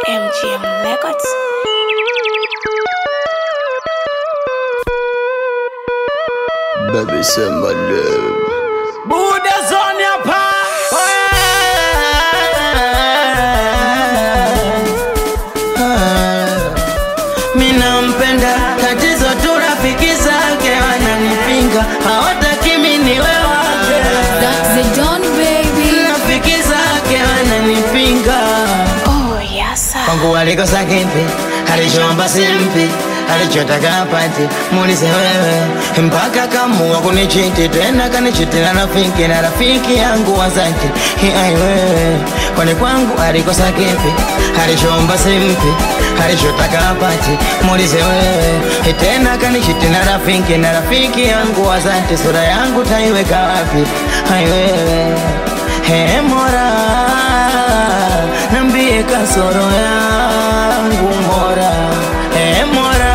MGM Records. Baby, say my love. Buda zone hapa. Mina mpenda tatizo tu rafiki zake wananipinga, hawataki mimi niwe wake. That's the Don baby. Rafiki zake wananipinga, Oh, yes, sir. kwangu walikosa kipi, alichoomba simpi, alichotaka apati, muulize wewe. Mpaka kamua kunichiti tena, kanichiti na rafiki na rafiki yangu wazaki ai wewe, kwani kwangu alikosa kipi, alichoomba simpi, alichotaka apati, muulize wewe. Tena kanichiti na rafiki na rafiki yangu wazaki, sura yangu taiweka wapi? ai wewe He Mola, nambie kasoro yangu Mola. He Mola,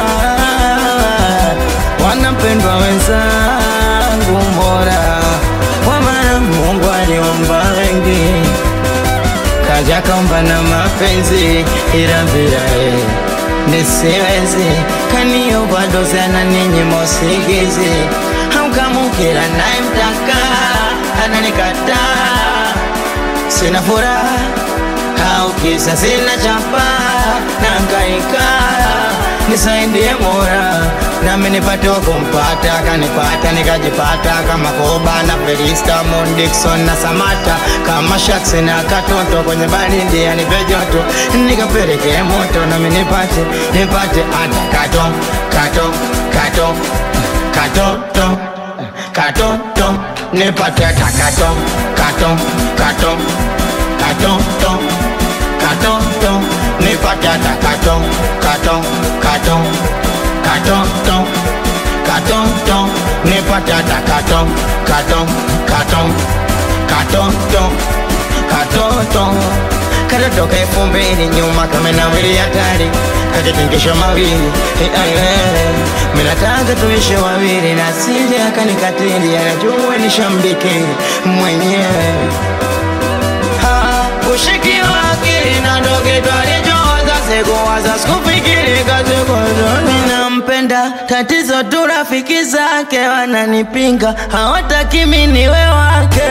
wanapendwa wenzangu Mola, kwa maana Mungu aliomba wengi, kaja kaomba na mapenzi, ila bila yeye nisiwezi, kaniomba dozi ananinyima usingizi, hamkamukila naye mtaka ananikataa sina furaha au kisa sina chapa nangaika nisaidie mora nami nipate kumpata kanipata nikajipata kama koba na felista Moon Dixon na samata kama shaks na katoto kwenye baridi anipe joto nikapeleke moto nami nipate nipate hata kato kato kato katoto katoto nipate hata kato kato kato katoto katoto nipate hata kato kato kato katoto katoto nipate hata kato kato kato katoto katoto katoto kaelfu mbili nyuma kamenawili hatari kakitingisho mawili minataka tuishe wawili na sije akanikatili anajua nishambikili mwenyewe Ha, ushiki wake na ndoge twalichowaza sikuwaza sikufikiri kazikooni nampenda tatizo tu rafiki zake wananipinga hawataki mimi niwe wake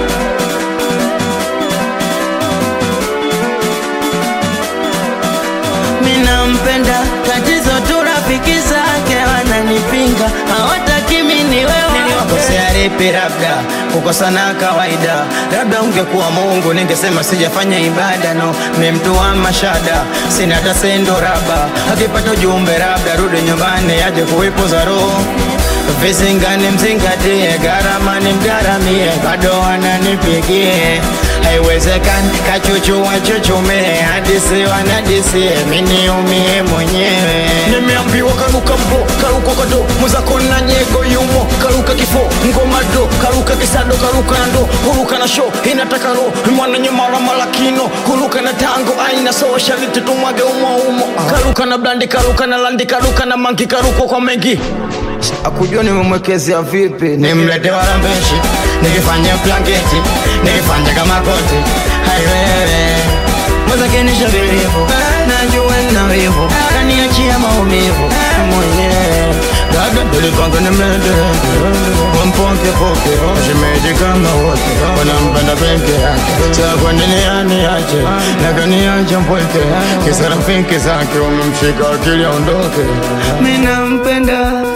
minampenda tatizo tu rafiki zake wananipinga hawataki mimi niwe niliwakosea lipi labda kukosana kawaida labda ungekuwa mungu ningesema sijafanya ibada no ni mtu wa mashada sina hata sendo raba akipata ujumbe labda rudi nyumbani aje kuipuza roho visingani mzingatie gharama ni mgaramie bado wananipigie haiwezekani kachuchu wachuchume hadisi wanadisie miniumie mwenyewe Nimeambiwa karuka mbo, karuka kado, mwenzako na nyego yumo, karuka kifo, ngoma do, karuka kisado, karuka na ndo, huruka na show, inataka ro, mwana nyemara malakino, huruka na tango, aina so, shaliti tumwage umo umo, karuka na blandi, karuka na landi, karuka na mangi, karuka kwa mengi. akujua nimemwekezea vipi nimlete warambeshi nikifanya blanketi nikifanya kama koti haiwewe mwezakenisha vilivu najua nina wivu kaniachia maumivu mwenyewe dada tulipanga nimlete wampokepoke shemeji kama wote wanampenda peke yake cha kwa nini aniache na kaniacha mpweke kisa rafiki zake wamemshika akili aondoke minampenda